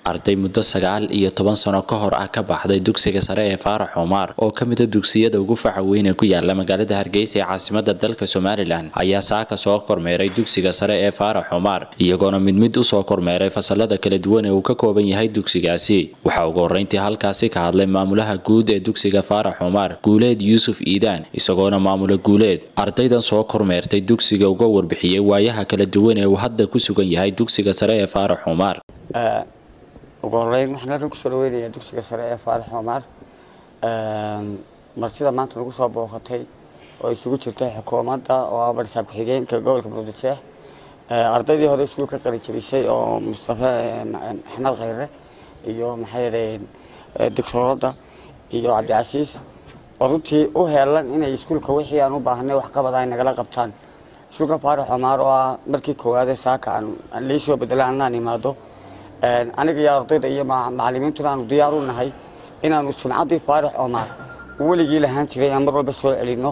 arday muddo sagaal iyo toban sano ka hor ah ka baxday dugsiga sare ee faarax xumaar oo ka mida dugsiyada ugu faca weyn ee ku yaala magaalada hargeysa ee caasimada dalka somalilan ayaa saaka soo kormeeray dugsiga sare ee faarax xumaar iyagoona mid mid usoo kormeeray fasalada kala duwan ee uu ka kooban yahay dugsigaasi waxaa ugu horreyntii halkaasi ka hadlay maamulaha guud ee dugsiga faarax xumaar guuleed yuusuf iidaan isagoona maamula guuleed ardaydan soo kormeertay dugsiga uga warbixiyey waayaha kala duwan ee uu hadda ku sugan yahay dugsiga sare ee faarax xumaar ugu horeyn waxaan halkan kusoo dhaweynayaa dugsiga sare ee faarax xumaar martida maanta nagu soo booqatay oo isugu jirtay xukuumadda oo ah barsaab ku-xigeenka gobolka muqdisheeh ardaydii hore iskuul ka qali jabisay oo mustafa axmed khayre iyo maxaa yeelay doctooradda iyo cabdicasiis oo runtii u heelan inay iskuulka wixii aan u baahanay waxqabada ay nagala qabtaan iskuulka faarax xumaar oo ah markii koowaade saaka aan liisoo bedela anaan imaado aniga iyo ardayda iyo macalimiintuna aanu diyaar u nahay inaanu sumcaddii faarax xumaar weligii lahaan jiray aan mar walba soo celinno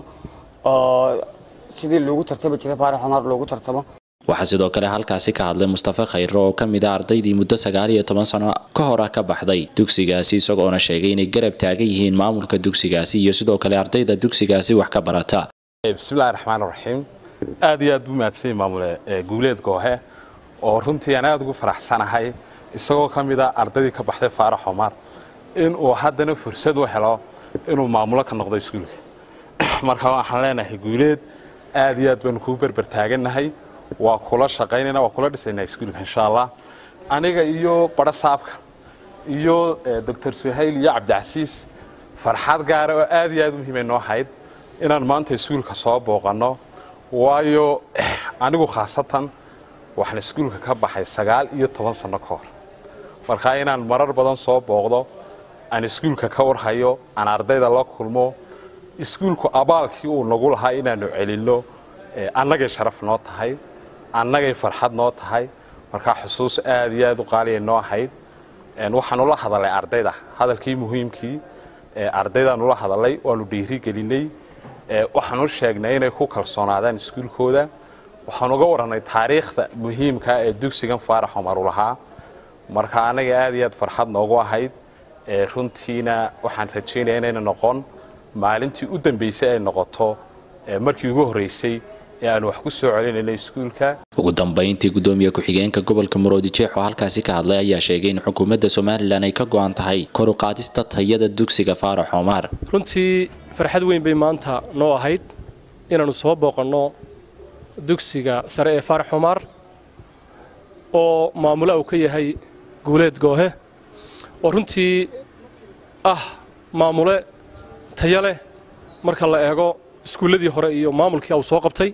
oo sidii loogu tartami jiray faarax xumaar loogu tartamo waxaa sidoo kale halkaasi ka hadlay mustafa khayre oo ka mid a ardaydii muddo sagaal iyo toban sano ka hor ah ka baxday dugsigaasi isagoona sheegay inay garab taagan yihiin maamulka dugsigaasi iyo sidoo kale ardayda dugsigaasi wax ka barata bismillahi raxmaan raxiim aad iyo aad buu mahadsanyay maamule guuleed goohe oo runtii aan aad ugu faraxsanahay isagoo ka mid a ardaydii ka baxday faarax xumaar inuu haddana fursad u helo inuu maamulo ka noqdo iskuulka marka waxaan leenahay guuleed aad iyo aad baanu kuu berber taagannahay waa kula shaqaynayna waa kula dhisaynaa iskuulka insha allah aniga iyo badho saabka iyo doctor suhayl iyo cabdicasiis farxad gaara oo aad iyo aad muhiimay noo ahayd inaan maanta iskuulka soo booqanno waayo anigu khaasatan waxaan iskuulka ka baxay sagaal iyo toban sanno ka hor markaa inaan marar badan soo booqdo aan iskuulka ka warhayo aan ardayda la kulmo iskuulku abaalkii uu nagu lahaa inaannu celinno annagay sharaf noo tahay annagay farxad noo tahay markaa xusuus aad iyo aad u qaaliya noo ahayd waxaanu la hadalay ardayda hadalkii muhiimkii ardaydaanu la hadalay waanu dhiiri gelinay waxaanu sheegnay inay ku kalsoonaadaan iskuulkooda waxaan uga warannay taariikhda muhiimka ee dugsigan faarax cumar u lahaa marka annaga aad iyo aad farxad noogu ahayd runtiina waxaan rajaynaya inayna noqon maalintii u dambaysay ay noqoto markii ugu horraysay ee aanu wax ku soo celinayna iskuulka ugu dambayntii gudoomiye ku-xigeenka gobolka maroodijeex oo halkaasi ka hadlay ayaa sheegay in xukuumadda somalilan ay ka go-an tahay kor u qaadista tayada dugsiga faarax xumaar runtii farxad weyn bay maanta noo ahayd inaannu soo booqanno dugsiga sare ee faarax xumaar oo maamula uu ka yahay guuleed goohe oo runtii ah maamule tayo leh marka la eego iskuulladii hore iyo maamulkii uu soo qabtay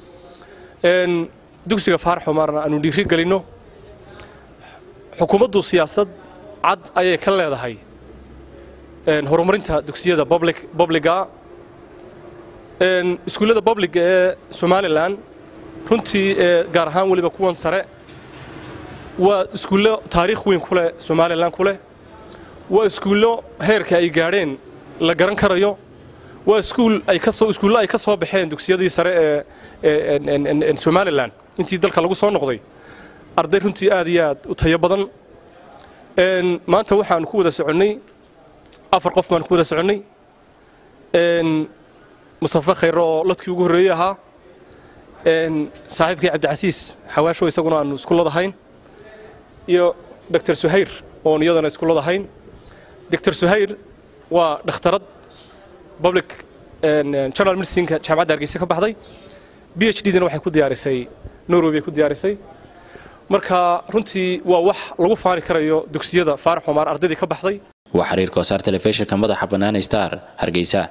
dugsiga faarax xumaarna aanu dhiiri gelinno xukuumaddu siyaasad cad ayay ka leedahay horumarinta dugsiyada bobliga iskuullada bobliga ee somalilan runtii gaar ahaan weliba kuwan sare waa iskuullo taariikh weyn ku leh somalilan ku leh waa iskuullo heerka ay gaadheen la garan karayo waa iskuul ay ka soo iskuullo ay ka soo baxeen dugsiyadii sare ee somalilan intii dalka lagu soo noqday arday runtii aad iyo aad u tayo badan maanta waxaanu ku wada soconnay afar qof baanu ku wada soconnay mustafa khayre oo ladkii ugu horreeyey ahaa saaxiibkii cabdicasiis xawaasho isaguna aanu isku ladahayn iyo doctor suhayr oon iyadana isku ladahayn doctor suhayr waa dhakhtarad public general medicineka jaamacadda hargeysa ka baxday b h d dana waxay ku diyaarisay norway bay ku diyaarisay marka runtii waa wax lagu faani karayo dugsiyada faarax xumaar ardaydii ka baxday waa xiriirka wasaar telefishinka madaxa bannaan star hargeysa